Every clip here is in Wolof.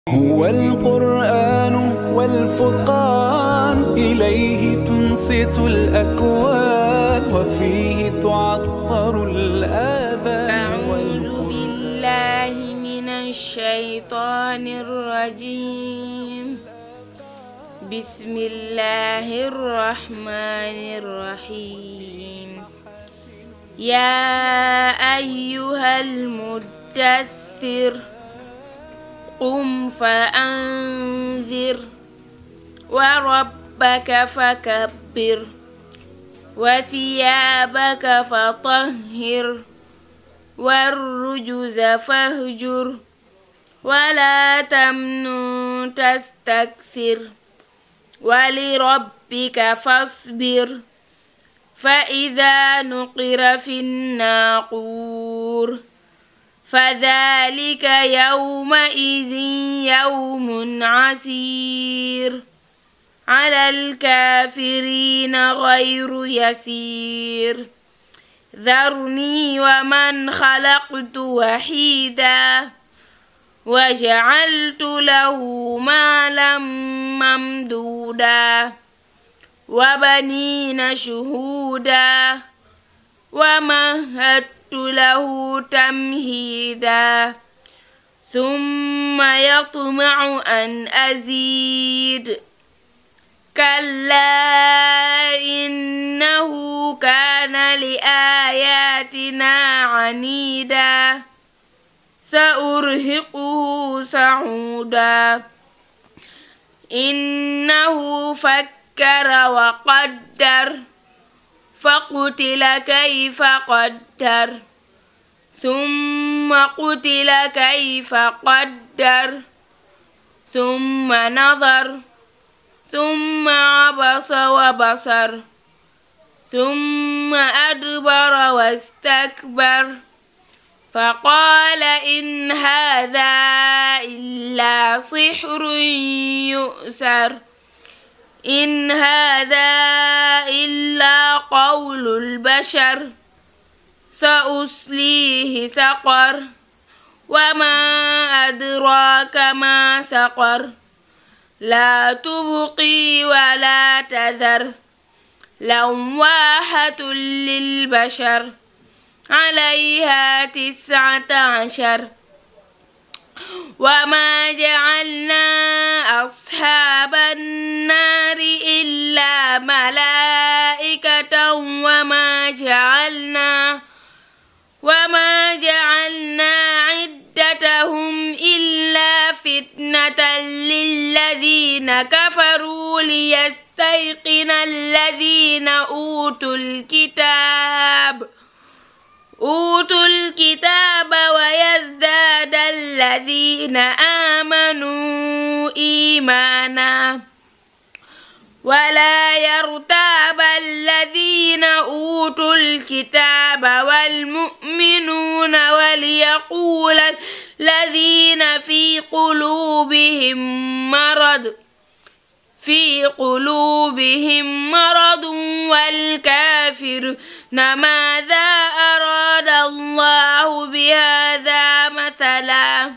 هو القرآن والفرقان إليه تنصت الأكوان وفيه تعطر الآذان أعوذ بالله من الشيطان الرجيم بسم الله الرحمن الرحيم يا أيها المدثر قم فأنذر وربك فكبر وثيابك فطهر والرجز فاهجر ولا تمنن تستكثر ولربك فاصبر فإذا نقر في الناقور فذلك يومئذ يوم عسير على الكافرين غير يسير ذرني ومن خلقت وحيدا وجعلت له مالا ممدودا وبنين شهودا ومهدت له تمهيدا ثم يطمع أن أزيد كلا إنه كان لآياتنا عنيدا سأرهقه صعودا إنه فكر وقدر فقتل كيف قدر ثم قتل كيف قدر ثم نظر ثم عبس وبصر ثم أدبر واستكبر فقال إن هذا إلا سحر يؤثر إن هذا إلا قول البشر سأصليه سقر وما أدراك ما سقر لا تبقي ولا تذر لواحة للبشر عليها تسعة عشر وما جعلنا أصحاب النار إلا ملائكة وما جعلنا وما جعلنا عدتهم إلا فتنة للذين كفروا ليستيقن الذين أوتوا الكتاب أوتوا الكتاب ويزداد الذين آمنوا إيمانا ولا يرتاب الذين أوتوا الكتاب والمؤمنون وليقول الذين في قلوبهم مرض في قلوبهم مرض والكافرون ماذا أراد الله بهذا مثلا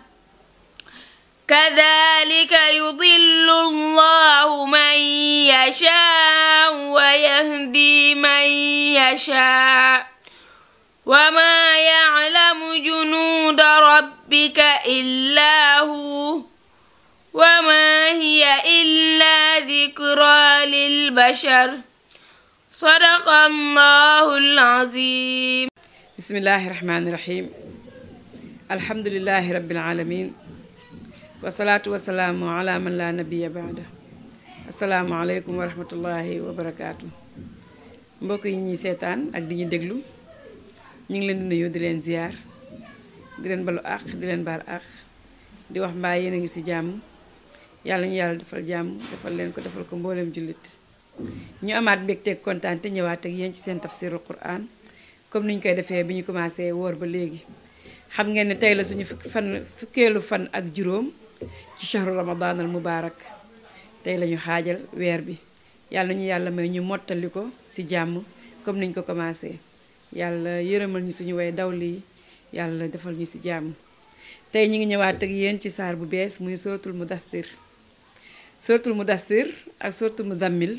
كذلك يضل الله من يشاء ويهدي من يشاء وما يعلم جنود ربك إلا هو وما هي إلا ذكرى للبشر صدق الله العظيم بسم الله الرحمن الرحيم الحمد لله رب العالمين والصلاة والسلام على من لا نبي بعده السلام عليكم ورحمة الله وبركاته mbokk yi ñuy seetaan ak di ñu déglu ñu ngi leen di nuyu di leen ziar di leen balu àq di leen baal àq di wax mbaa yéen a ngi ci jàmm yàlla ñu yàlla defal jàmm defal leen ko defal ko mbooleem jullit ñu amaat mbégteeg kontaan te ñëwaat ak yéen ci seen tafsirul quran comme ni ñu koy defee bi ñu commencé woor ba léegi xam ngeen ne tey la suñu fukki fan fukkeelu fan ak juróom ci shahru ramadan al mubarak tey la ñu xaajal weer bi yàlla ñu yàlla may ñu mottali ko ci jàmm comme niñ ko commencé yàlla yërëmal ñu suñu way dawli yàlla defal ñu ci jàmm tey ñi ngi ñëwaat ak yéen ci saar bu bees muy suratul mudaththir suratul mudaththir ak suratul muzammil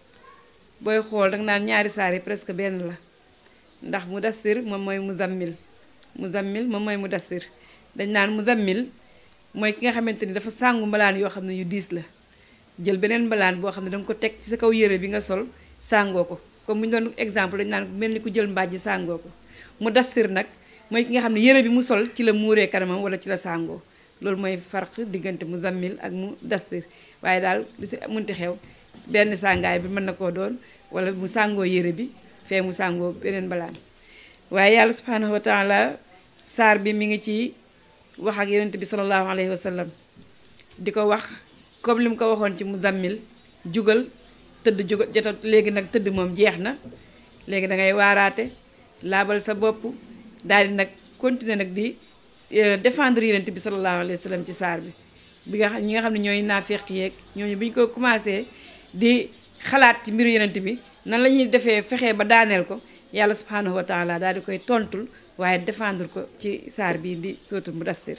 booy xool danga naan ñaari saar yi presque benn la ndax mudaththir moom mooy muzammil muzammil moom mooy mudaththir dañ naan muzammil mooy ki nga xamante ni dafa sàngu mbalaan yoo xam ne yu diis la jël beneen mbalaan boo xam ne danga ko teg ci sa kaw yére bi nga sol sàngoo ko comme bu ñu doon exemple dañu naan mel ni ku jël mbàjj sàngoo ko mudaththir nag mooy ki nga xam ne yére bi mu sol ci la muuree kanamam wala ci la sàngoo loolu mooy farq diggante muzammil ak mudaththir waaye daal li si munti xew benn sàngaay bi mën na koo doon wala mu sàngoo yére bi fee mu sàngoo beneen balaan waaye yàlla subhanahu wa taala saar bi mi ngi ci wax ak yonent bi sallallahu alayhi wa sallam di ko wax comme li mu ko waxoon ci muzammil jugal tëdd jugal jota léegi nag tëdd moom jeex na léegi da ngay waaraate laabal sa bopp daal di nag continuer nag di défendre yonent bi sallallahu alayhi wa sallam ci saar bi bi nga xam ñi nga xam ne ñooy naafeq yeeg ñooñu bi ñu ko commencé di xalaat ci mbiru yonent bi nan la ñuy defee fexee ba daaneel ko yàlla subhanahu wa taala daal di koy tontul waaye défendre ko ci saar bii di suratul mudaththir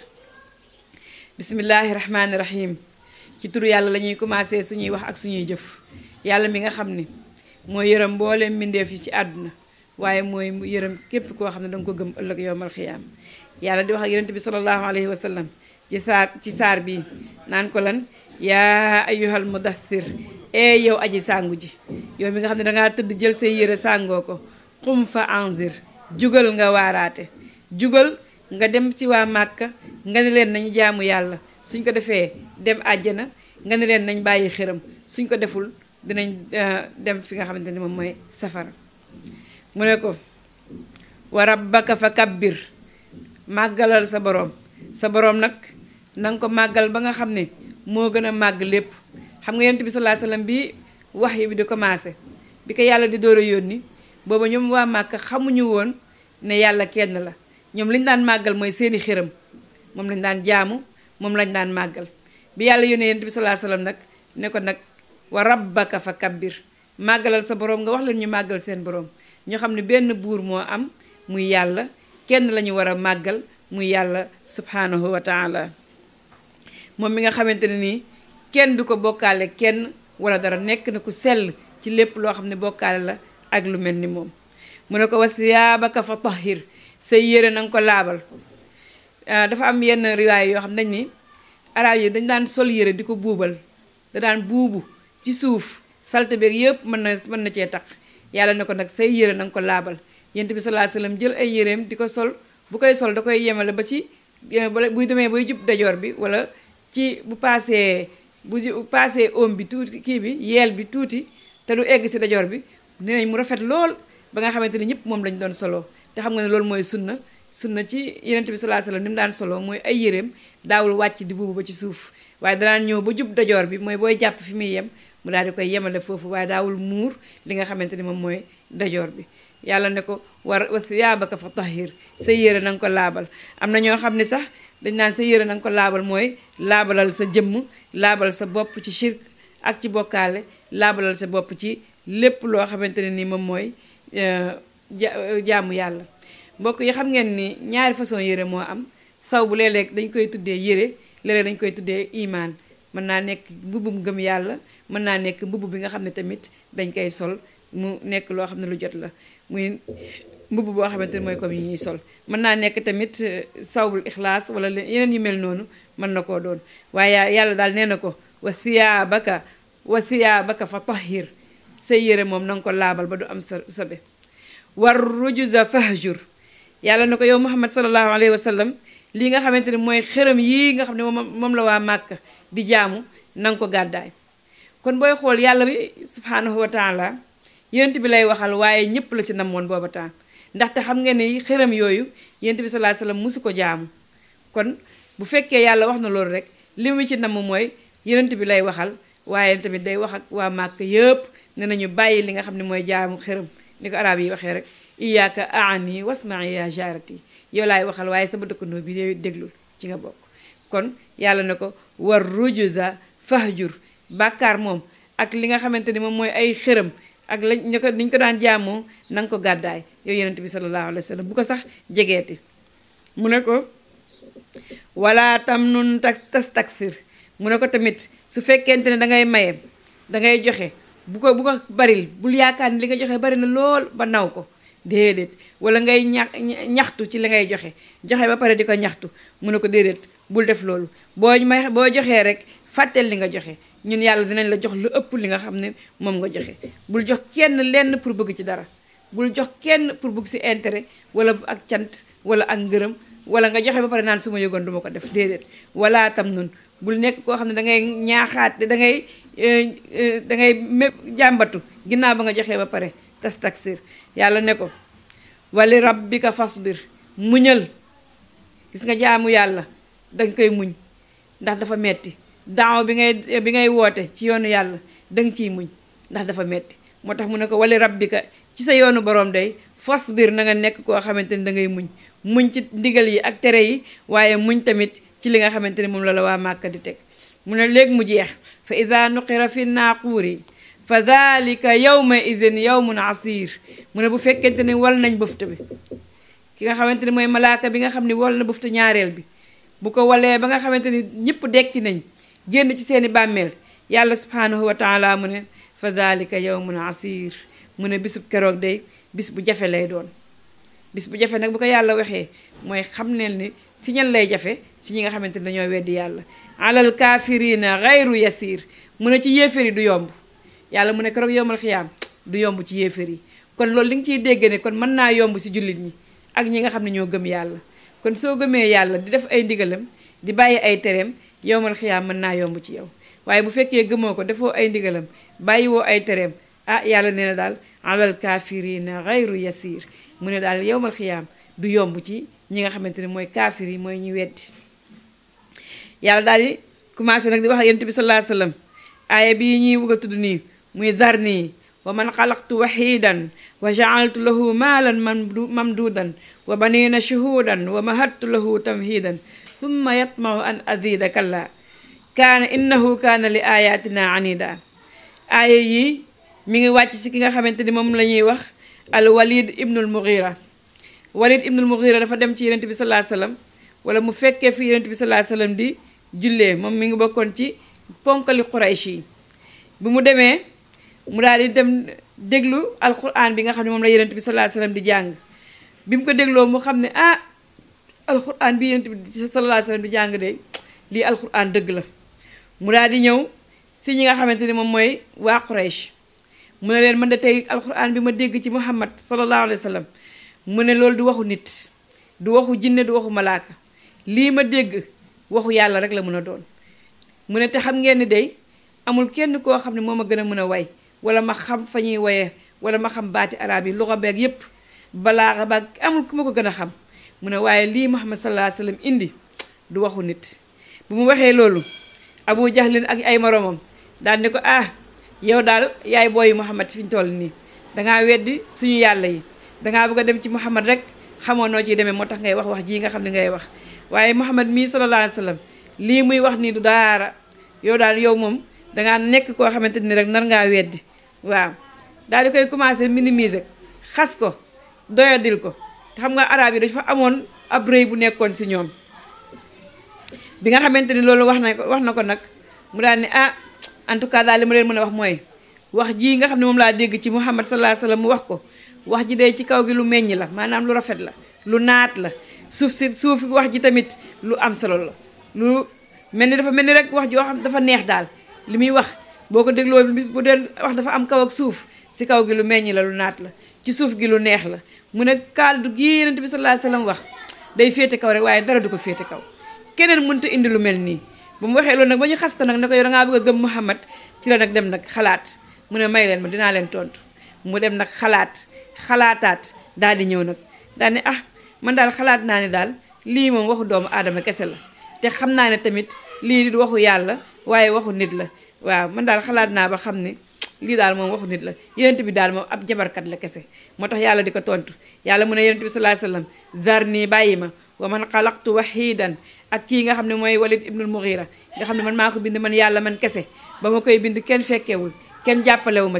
bismillahi rahmaani rahim ci turu yàlla la ñuy commencé suñuy wax ak suñuy jëf yàlla mi nga xam ni mooy yërëm mbooleem mbindeef yi ci àdduna waaye mooy yërëm képp koo xam ne danga ko gëm ëllëg yowmal xiyaam yàlla di wax ak yonent bi sallallahu alayhi wa sallam ci saar ci saar bi naan ko lan yaa ayyuhal mudaththir ee yow aji sàngu ji yow mi nga xam ne dangaa tëdd jël say yére sàngoo ko xum fa anzir jugal nga waaraate jugal nga dem ci waa màkka nga ne leen nañu jaamu yàlla suñ ko defee dem àjjana nga ne leen nañ bàyyi xëram suñ ko deful dinañ dem fi nga xamante ni moom mooy safara mu ne ko wa rabbaka fa kabbir màggalal sa boroom sa boroom nag nanga ko màggal ba nga xam ne moo gën a màgg lépp xam nga yonent bi sallallahu alayhi wasallam bi wax yi bi di commencé bi ko yàlla di door a yónni booba ñoom waa màkk xamuñu woon ne yàlla kenn la ñoom lañu daan màggal mooy seeni xëram moom lañu daan jaamu moom lañu daan màggal bi yàlla yónnee yonent bi sallallahu alayhi wasallam nag ne ko nag wa rabbaka fa kabbir màggalal sa boroom nga wax leen ñu màggal seen boroom ñu xam ne benn buur moo am muy yàlla kenn lañu war a màggal muy yàlla subhanahu wa taala moom mi nga xamante ne nii kenn du ko bokkaale kenn wala dara nekk na ku sell ci lépp loo xam ne bokkaale la ak lu mel ni moom mu ne ko wa siyaabaka fa tahhir say yére na nga ko laabal dafa am yenn riwaay yoo xam dañ ni arab yi dañ daan sol yére di ko buubal da daan buubu ci suuf salte beeg yëpp mën na mën na cee tax yàlla ne ko nag say yére na nga ko laabal yent bi sallallahu alayhi wasallam jël ay yéreem di ko sol bu koy sol da koy yemale ba ci buy demee bay jub dajoor bi wala ci bu paasee bu paasee oom bi tuuti kii bi yeel bi tuuti te du egg si dajoor bi dinañ mu rafet lool ba nga xamante ni ñëpp moom lañ doon solo te xam nga ne loolu mooy sunna sunna ci yonent bi sallallahu alayhi wasallam ni mu daan solo mooy ay yéreem daawul wàcc di buubu ba ci suuf waaye danaan ñëw ba jub dajoor bi mooy booy jàpp fi muy yem mu daal di koy yemale foofu waaye daawul muur li nga xamante ni moom mooy dajoor bi yàlla ne ko war wa siyaabaka fa tahhir sa yére na nga ko laabal am na ñoo xam ne sax dañ naan sa yére na nga ko laabal mooy laabalal sa jëmm laabal sa bopp ci shirk ak ci bokkaale laabalal sa bopp ci lépp loo xamante ne ni moom mooy jaamu yàlla mbokk yi xam ngeen ni ñaari façon yére moo am saw bu léeg-léeg dañ koy tuddee yére léeg-léeg dañ koy tuddee imaan mën naa nekk mbubbum gëm yàlla mën naa nekk mbubb bi nga xam ne tamit dañ koy sol mu nekk loo xam ne lu jot la muy mbubb boo xamante ne mooy comme yi ñuy sol mën naa nekk tamit sawbul ixlaas wala yeneen yu mel noonu mën na koo doon waaye yàlla daal nee na ko wa siyaabaka wa siyaabaka fa tahhir say yére moom na nga ko laabal ba du am sa sobe war rujuza fahjur yàlla na ko yow muhammad sallallahu alayhi wa sallam lii nga xamante ne mooy xërëm yii nga xam ne moom moom la waa màkk di jaamu na nga ko gàddaay kon booy xool yàlla bi subhanahu wa taala yonent bi lay waxal waaye ñëpp la ci namoon booba temps ndaxte xam nga ne xërëm yooyu yonent bi sallallahu alayhi wasallam musu ko jaamu kon bu fekkee yàlla wax na loolu rek li mu ci namm mooy yonent bi lay waxal waaye tamit day wax ak waa màkk yëpp ne nañu bàyyi li nga xam ne mooy jaamu xërëm ni ko arab yi waxee rek iyaaka aani wasma'i ya jarati yow laay waxal waaye sama dëkkandoo bi yow déglul ci nga bokk kon yàlla ne ko war rujuza fahjur bàkkaar moom ak li nga xamante ni moom mooy ay xërëm ak lañ ñu ko niñ ko daan jaamoo na nga ko gàddaay yow yonent bi sallallahu alayhi wa sallam bu ko sax jegeeti mu ne ko wala tam nun tas tastakthir mu ne ko tamit su fekkente ne da ngay maye da ngay joxe bu ko bu ko baril bul yaakaar ni li nga joxe bari na lool ba naw ko déedéet wala ngay ñax ñaxtu ci li ngay joxe joxe ba pare di ko ñaxtu mu ne ko déedéet bul def loolu boo may boo joxee rek fàtteel li nga joxe ñun yàlla dinañ la jox lu ëpp li nga xam ne moom nga joxe bul jox kenn lenn pour bëgg ci dara bul jox kenn pour bëgg si intérêt wala ak cant wala ak ngërëm wala nga joxe ba pare naan su ma yëgoon duma ko def déedéet wala tam nun bul nekk koo xam ne da ngay ñaaxaat da ngay da ngay mépp jàmbatu ginnaaw ba nga joxee ba pare tas taksir yàlla ne ko wali rabbika fasbir muñal gis nga jaamu yàlla danga koy muñ ndax dafa metti daaw bi ngay bi ngay woote ci yoonu yàlla danga ciy muñ ndax dafa metti moo tax mu ne ko wali rabbika ci sa yoonu borom day fasbir na nga nekk koo xamante ni da ngay muñ muñ ci ndigal yi ak tere yi waaye muñ tamit ci li nga xamante ni moom la la waa Màkka di teg mu ne léegi mu jeex fa ida nuqira fi naaquuri fa dalika yawma idin yawmun asir mu ne bu fekkente ni wal nañ bëfta bi ki nga xamante ni mooy malaaka bi nga xam ni wal na bëfta ñaareel bi bu ko walee ba nga xamante ni ñëpp dekki nañ génn ci seeni bàmmeel yàlla subhanahu wa taala mu ne fa dalika yawmun asir mu ne bisub keroog day bis bu jafe lay doon bis bu jafe nag bu ko yàlla waxee mooy xam neen ni ci ñan lay jafe ci ñi nga xamante ni dañoo weddi yàlla alal kaafirina gayru yasir mu ne ci yéeféer yi du yomb yàlla mu ne keroog yombal xiyaam du yomb ci yéeféer yi kon loolu li nga ciy dégg ne kon mën naa yomb si jullit ñi ak ñi nga xam ne ñoo gëm yàlla kon soo gëmee yàlla di def ay ndigalam di bàyyi ay tereem yombal xiyaam mën naa yomb ci yow waaye bu fekkee gëmoo ko defoo ay ndigalam bàyyiwoo ay tereem ah yàlla nee na daal alal kaafirina gayru yasir mu ne daal yowmal xiyaam du yomb ci ñi nga xamante ne mooy kaafir yi mooy ñu weddi yàlla daal di commencé nag di wax ak yonent bi sallallahu alayhi wasallam aaya bii ñuy bëgg a tudd nii muy darni wa man xalaqtu waxidan wa jaaltu lahu maalan mamduudan wa banina shuhudan wa mahattu lahu tamhidan thumma yatmau an azida kalla kaana innahu kaana li ayatina anida aaya yi mi ngi wàcc si ki nga xamante ni moom la ñuy wax al walid ibnul mughira walid ibnul mughira dafa dem ci yonent bi sallallahu alayhi wasallam wala mu fekkee fi yonent bi sallallahu alayhi wasallam di jullee moom mi ngi bokkoon ci ponkali quraysh yi bi mu demee mu daal di dem déglu alquran bi nga xam ne moom la yonent bi sallallahu alayhi wasallam di jàng bi mu ko dégloo mu xam ne ah alquran bi yonent bi sallallahu alayhi wasallam di jàng de lii alquran dëgg la mu daal di ñëw si ñi nga xamante ni moom mooy waa quraysh mu ne leen man de tey alquran bi ma dégg ci muhammad sallallahu alayhi wasallam mu ne loolu du waxu nit du waxu jinne du waxu malaaka lii ma dégg waxu yàlla rek la mën a doon mu ne te xam ngeen ni day amul kenn koo xam ne moo ma gën a mën a way wala ma xam fa ñuy woyee wala ma xam baati arab yi luxa beeg yépp balaaxa baag amul ku ma ko gën a xam mu ne waaye lii muhammad sallallahu alayhi wasallam indi du waxu nit bu mu waxee loolu abu jahlin ak ay moromam daal ni ko ah yow daal yaay booyi muhammad fi ñu toll nii dangaa weddi suñu yàlla yi dangaa bëgg a dem ci muhammad rek xamoo noo ciy demee moo tax ngay wax wax jii nga xam ne ngay wax waaye muhammad mii sallallahu alayhi wasallam lii muy wax nii du daara yow daal yow moom dangaa nekk koo xamante ni rek nar ngaa weddi waaw daal di koy commencé minimiser xas ko doyadil ko te xam nga arab yi dafa amoon ab rëy bu nekkoon si ñoom bi nga xamante ni loolu wax na ko wax na ko nag mu daal ni ah en tout cas daal li ma leen mën a wax mooy wax jii nga xam ne moom laa dégg ci muhammad sallallahu alayhi wasallam mu wax ko wax ji day ci kaw gi lu meññ la maanaam lu rafet la lu naat la suuf si suuf wax ji tamit lu am solo la lu mel ni dafa mel ni rek wax joo xam dafa neex daal li muy wax boo ko dégloo bu dee wax dafa am kaw ak suuf si kaw gi lu meññ la lu naat la ci suuf gi lu neex la mu ne kàddu gi yonent bi sallallahu alayhi wasallam wax day féete kaw rek waaye dara du ko féete kaw keneen mënta indi lu mel nii bu mu waxee loolu nag ba ñu xas ko nag ne ko yow dangaa bëgg a gëm Muhammad ci la nag dem nag xalaat mu ne may leen ma dinaa leen tontu mu dem nag xalaat xalaataat daal di ñëw nag daal ne ah man daal xalaat naa ne daal lii moom waxu doomu aadama kese la te xam naa ne tamit lii du waxu yàlla waaye waxu nit la waaw man daal xalaat naa ba xam ne lii daal moom waxu nit la yonent bi daal moom ab jabarkat la kese moo tax yàlla di ko tontu yàlla mu ne yonent bi sallallahu alayhi wasallam zarni bàyyi ma wa man xalaqtu wahidan ak kii nga xam ne mooy walid ibnul mughira nga xam ne man maa ko bind man yàlla man kese ba ma koy bind kenn fekkewul kenn jàppalewu ma ci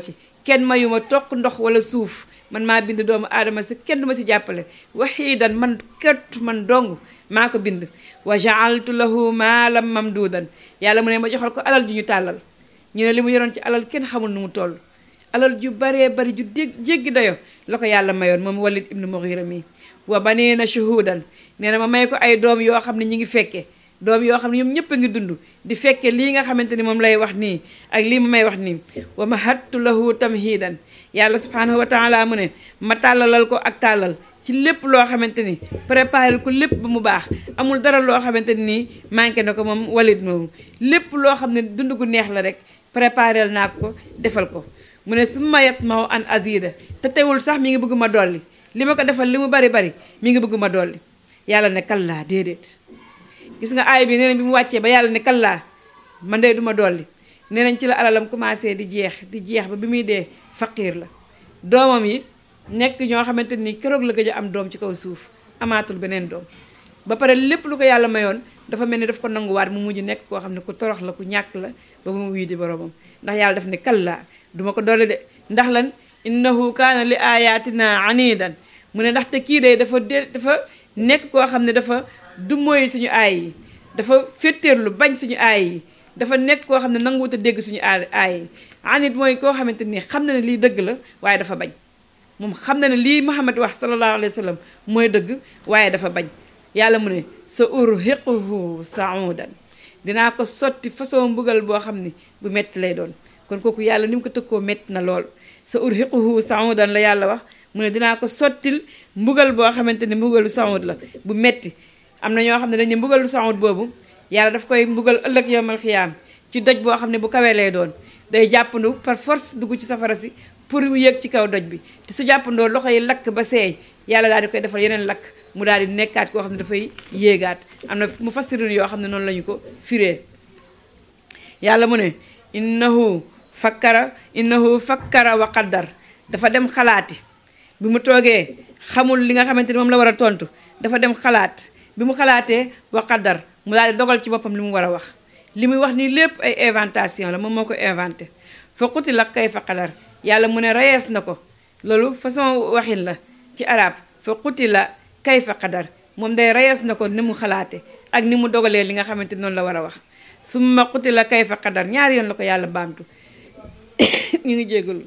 kenn mayuma toq ndox wala suuf man maa bind doomu aadama si kenn du ma si jàppale waxiidan man kët man dong maa ko bind wa jaaltu lahu maalam mamduudan yàlla mu ne ma joxal ko alal ju ñu tàllal ñu ne li mu yoroon ci alal kenn xamul nu mu toll alal ju baree bari ju dégg jéggi dayo la ko yàlla mayoon moom walid ibnu mughira mi wa banina shuhudan nee na ma may ko ay doom yoo xam ne ñi ngi fekke doom yoo xam ne ñoom ñëpp a ngi dund di fekke lii nga xamante ni moom lay wax nii ak lii mu may wax nii wa mahattu lahu tamhidan yàlla subhanahu wa taala mu ne ma tàllalal ko ak tàllal ci lépp loo xamante ni préparé ko lépp ba mu baax amul dara loo xamante ni manqué na ko moom walid moomu lépp loo xam ne dund gu neex la rek préparé naa ko defal ko mu ne su ma yat maw an azida te teewul sax mi ngi bëgg ma dolli li ma ko defal li mu bari bari mi ngi bëgg ma dolli yàlla ne kallaa déedéet gis nga aay bi nee nañ bi mu wàccee ba yàlla ne kallaa man de du ma dolli nee nañ ci la alalam commencé di jeex di jeex ba bi muy dee faqiir la doomam yi nekk ñoo xamante ni keroog la gëj a am doom ci kaw suuf amaatul beneen doom ba pare lépp lu ko yàlla mayoon dafa mel ni daf ko nanguwaat mu mujj nekk koo xam ne ku torox la ku ñàkk la ba mu wuy di boromam ndax yàlla daf ne kallaa duma ko dolli de ndax lan innahu kaana li ayatina anidan mu ne ndaxte kii de dafa de dafa nekk koo xam ne dafa du mooy suñu aay yi dafa féttéerlu bañ suñu aay yi dafa nekk koo xam ne nanguwut a dégg suñu aay aay yi anit mooy koo xamante ni xam na ne lii dëgg la waaye dafa bañ moom xam na ne lii Muhammad wax sallallahu alayhi wa sallam mooy dëgg waaye dafa bañ yàlla mu ne sa urhiquhu saudan dinaa ko sotti façon mbugal boo xam ne bu metti lay doon kon kooku yàlla ni mu ko tëkkoo metti na lool sa urhiquhu saudan la yàlla wax mu ne dinaa ko sottil mbugal boo xamante ne mbugalu saud la bu metti am na ñoo xam ne dañu mbugalu saud boobu yàlla daf koy mbugal ëllëg yowmal xiyaam ci doj boo xam ne bu kawee lay doon day jàppandu par force dugg ci safara si pour yéeg ci kaw doj bi te su jàppandoo loxo yi lakk ba seey yàlla daal di koy defal yeneen lakk mu daal di nekkaat koo xam ne dafay yéegaat am na mu fassirin yoo xam ne noonu la ñu ko firee yàlla mu ne innahu fakkara innahu fakkara wa qaddar dafa dem xalaati bi mu toogee xamul li nga xamante ni moom la war a tontu dafa dem xalaat bi mu xalaatee wa qaddar mu daal di dogal ci boppam li mu war a wax li muy wax nii lépp ay inventation la moom moo ko inventé fa qutila kayfa qadar yàlla mu ne reyees na ko loolu façon waxin la ci arab fa qutila kayfa qadar moom day reyees na ko ni mu xalaate ak ni mu dogalee li nga xamante ni noonu la war a wax summa qutila kayfa qadar ñaari yoon la ko yàlla baamtu ñu ngi jégalu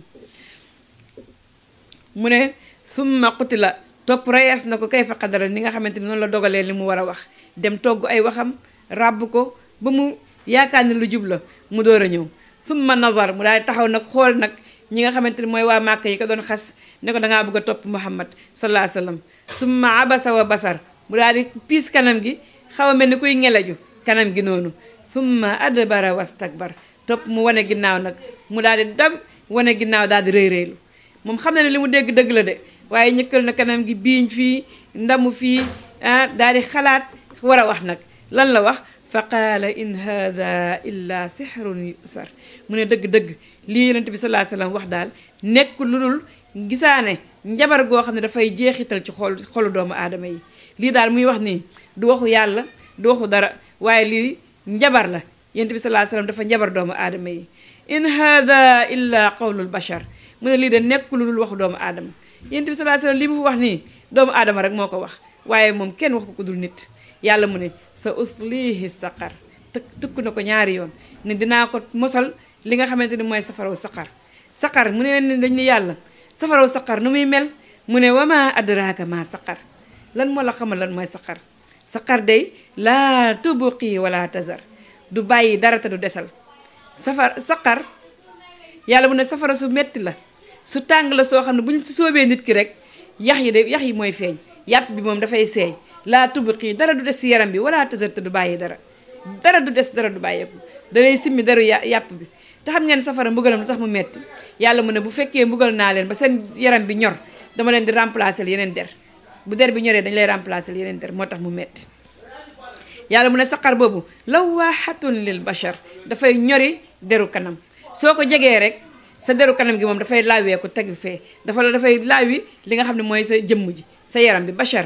mu ne summa qutila topp reyees na ko kayfa qadar ni nga xamante ni noonu la dogalee li mu war a wax dem togg ay waxam ràbb ko ba mu yaakaar ne lu jub la mu door a ñëw summa nazar mu daal di taxaw nag xool nag ñi nga xamante ni mooy waa màkk yi ko doon xas ne ko dangaa bëgg a topp muhammad sallallahu alayhi wa sallam summa abasa wa basar mu daal di piis kanam gi xaw a mel ni kuy ngelaju kanam gi noonu summa adbara wastakbar topp mu wane ginnaaw nag mu daal di dam wane ginnaaw daal di rëy rëylu moom xam na ne li mu dégg dëgg la de waaye ñëkkal na kanam gi biiñ fii ndamu fii ah daal di xalaat war a wax nag lan la wax fa qaala in hada illa sihrun yusar mu ne dëgg-dëgg lii yonent bi sallallahu alayhi wasallam wax daal nekk lu dul gisaane njabar goo xam ne dafay jeexital ci xol xolu doomu aadama yi lii daal muy wax nii du waxu yàlla du waxu dara waaye lii njabar la yonent bi sallallahu alayhi wasallam dafa njabar doomu aadama yi in hada illa qawlul bashar mu ne lii de nekk lu dul waxu doomu aadama yonent bi sallallahu alayhi wasallam li mu wax nii doomu aadama rek moo ko wax waaye moom kenn wax ko ku dul nit yàlla mu ne sa uslihi saqar të tëkk na ko ñaari yoon ne dinaa ko mosal li nga xamante ni mooy safaraw saqar saqar mu ne dañ ne yàlla safaraw saqar nu muy mel mu ne wama adraka ma saqar lan moo la xamal lan mooy saqar saqar day laa tubqi wala tazar du bàyyi dara te du desal safar saqar yàlla mu ne safara su metti la su tàng la soo xam ne bu ñu si soobee nit ki rek yax yi de yax yi mooy feeñ yàpp bi moom dafay seey laa tubqi dara du des si yaram bi wala tazar te du bàyyi dara dara du des dara du bàyyeeku dalay simmi daru yàpp bi te xam ngeen safara mbugalam lu tax mu metti yàlla mu ne bu fekkee mbugal naa leen ba seen yaram bi ñor dama leen di remplacer yeneen der bu der bi ñoree dañu lay remplacer yeneen der moo tax mu metti yàlla mu ne saqar boobu lawaaxatun lil bashar dafay ñori deru kanam soo ko jegee rek sa deru kanam gi moom dafay laawee ko tegu fee dafa la dafay laawi li nga xam ne mooy sa jëmm ji sa yaram bi bashar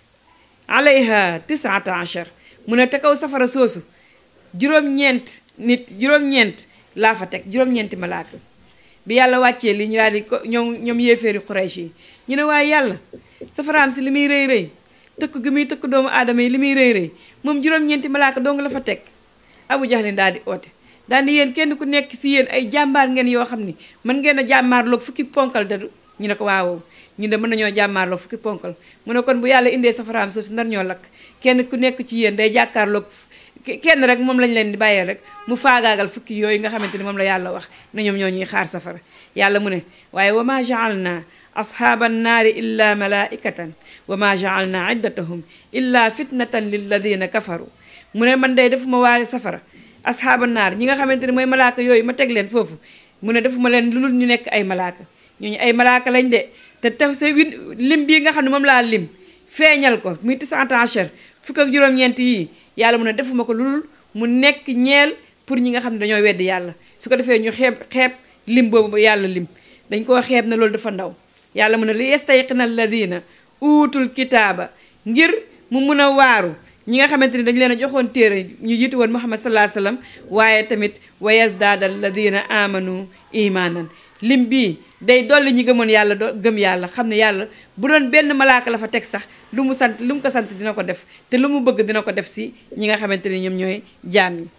alayha tisata achar mu ne te kaw safara soosu juróom-ñeent nit juróom-ñeent laa fa teg juróom-ñeenti malaaka bi yàlla wàccee li ñu daal di ko ñoom ñoom yéeféeri Quraysh yi ñu ne waaye yàlla safaraam si li muy rëy rëy tëkk gi muy tëkk doomu aadama yi li muy rëy rëy moom juróom-ñeenti malaaka dong la fa teg Abu Jahlin daal di oote daal di yéen kenn ku nekk si yéen ay jàmbaar ngeen yoo xam ni mën ngeen a jàmmaarloog fukki ponkal dadu ñu ne ko waaw ñu ne mën nañoo jàmmaarloog fukki ponkal mu ne kon bu yàlla indee safaraam suuf si nar ñoo lakk kenn ku nekk ci yéen day jàkkaarloog kenn rek moom lañ leen di bàyyee rek mu faagaagal fukki yooyu nga xamante ni moom la yàlla wax na ñoom ñoo ñuy xaar safara yàlla mu ne waaye wa ma jaalna ashaaba annaari illa malaikatan wa ma jaalna iddatahum illa fitnatan lilladina kafaru mu ne man day defuma waari safara ashaaba naar ñi nga xamante ni mooy malaaka yooyu ma teg leen foofu mu ne defuma leen lu dul ñu nekk ay malaaka ñooñu ay malaaka lañ de te tax sa win lim bii nga xam ne moom laa lim feeñal ko muy tisante achar fukk ak juróom-ñeent yii yàlla mu ne defuma ko lu dul mu nekk ñeel pour ñi nga xam ne dañoo weddi yàlla su ko defee ñu xeeb xeeb lim boobu yàlla lim dañ koo xeeb na loolu dafa ndaw yàlla mu ne li yastayqina alladina uutul kitaaba ngir mu mun a waaru ñi nga xamante ni dañu leen a joxoon téere ñu jiitu woon muhammad sallallahu alayhi wasallam waaye tamit wa yazdaada alladina amanu imanan lim bii day dolli ñi gëmoon yàlla do gëm yàlla xam ne yàlla bu doon benn malaaka la fa teg sax lu mu sant lu mu ko sant dina ko def te lu mu bëgg dina ko def si ñi nga xamante ni ñoom ñooy jaam ñi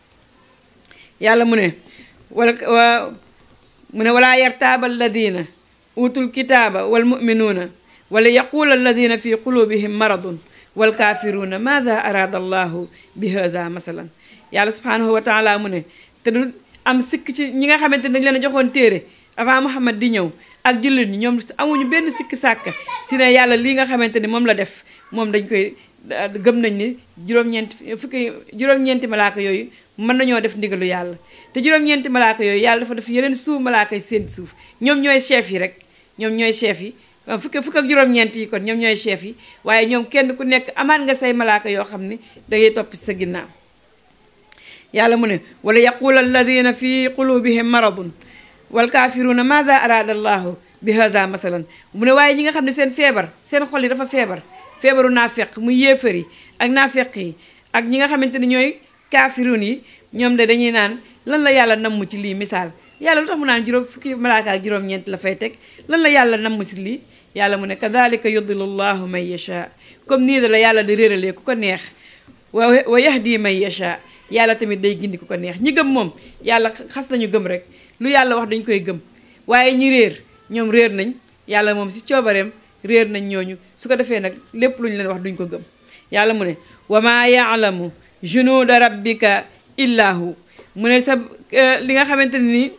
yàlla mu ne wala wa mu ne walaa yartaaba alladina utul kitaaba wal muminuuna wala yaquula alladina fi qulubihim maradun wal kaafiruuna maada araada allahu bi haza masalan yàlla subhanahu wa taala mu ne te du am sikk ci ñi nga xamante ni dañu leen a joxoon téere avant Muhammad di ñëw ak jullit ñi ñoom amuñu benn sikki sàkk si ne yàlla lii nga xamante ni moom la def moom dañ koy gëm nañ ni juróom-ñeenti fukki juróom-ñeenti malaaka yooyu mën nañoo def ndigalu yàlla te juróom-ñeenti malaaka yooyu yàlla dafa def yeneen suuf malaaka yi seen suuf ñoom ñooy chef yi rek ñoom ñooy chef yi fukki fukk ak juróom-ñeent yi kon ñoom ñooy chef yi waaye ñoom kenn ku nekk amaat nga say malaaka yoo xam ni dangay topp sa ginnaaw yàlla mu ne wala yaqula alladina fi qulubihim maradun wal kaafiruuna maza araada allahu bi haza masalan mu ne waaye ñi nga xam ne seen feebar seen xol yi dafa feebar feebaru naafeq muy yéefar yi ak naafeq yi ak ñi nga xamante ni ñooy kaafiruun yi ñoom de dañuy naan lan la yàlla namm ci lii misaal yàlla lu tax mu naan juróom fukki malaaka ak juróom-ñeent la fay teg lan la yàlla namm si lii yàlla mu ne kadalika yudillu llahu man yasha comme nii da la yàlla di réeralee ku ko neex wa wa yahdi man yasha yàlla tamit day gindi ku ko neex ñi gëm moom yàlla xas nañu gëm rek lu yàlla wax dañ koy gëm waaye ñi réer ñoom réer nañ yàlla moom si coobareem réer nañ ñooñu su ko defee nag lépp lu ñu leen wax duñ ko gëm yàlla mu ne wa maa yaalamu junuuda rabbika illa hu mu ne sa li nga xamante ne nii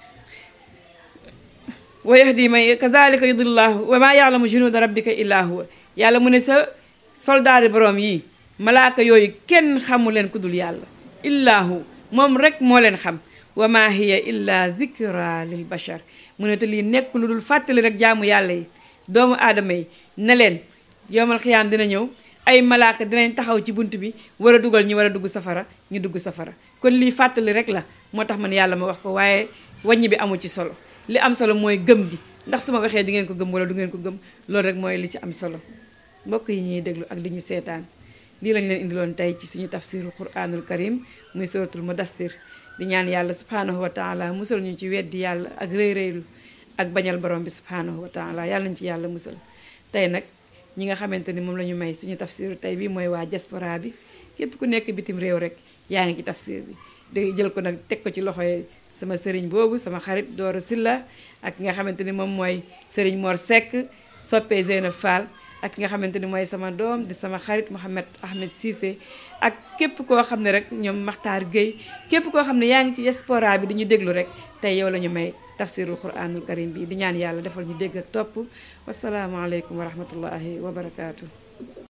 wa yahdi may kazalika yudillahu wa maa yaalamu junuuda rabbika illa huwa yàlla mu ne sa soldaari boroom yi malaaka yooyu kenn xamu leen ku dul yàlla illa hu moom rek moo leen xam wa ma hiya illa zikra lil bashar mu ne te lii nekk lu dul fàttali rek jaamu yàlla yi doomu aadama yi ne leen yowmal xiyaam dina ñëw ay malaaka dinañ taxaw ci bunt bi war a dugal ñi war a dugg safara ñu dugg safara kon lii fàttali rek la moo tax man yàlla ma wax ko waaye wàññi bi amul ci solo li am solo mooy gëm gi ndax su ma waxee di ngeen ko gëm wala du ngeen ko gëm loolu rek mooy li ci am solo mbokk yi ñuy déglu ak li ñu seetaan lii lañ leen indiloon tey ci suñu tafsirul quranul karim muy suratul mudassir di ñaan yàlla subhanahu wa taala musal ñu ci weddi yàlla ak rëy rëylu ak bañal borom bi subhanahu wa taala yàlla nañ ci yàlla musal tey nag ñi nga xamante ni moom la ñu may suñu tafsiru tey bi mooy waa diaspora bi képp ku nekk bitim réew rek yaa ngi ci tafsir bi day jël ko nag teg ko ci loxoy sama sëriñ boobu sama xarit Doora Silla ak ki nga xamante ni moom mooy sëriñ Mor Seck soppee Zeynab Fall ak ki nga xamante ni mooy sama doom di sama xarit Mouhamed Ahmed Cissé ak képp koo xam ne rek ñoom Makhtar Gueye képp koo xam ne yaa ngi ci diaspora bi di ñu déglu rek tey yow la ñu may tafsirul quranul karim bi di ñaan yàlla defal ñu dégg ak topp wasalaamualeykum wa rahmatullahi wa barakaatu.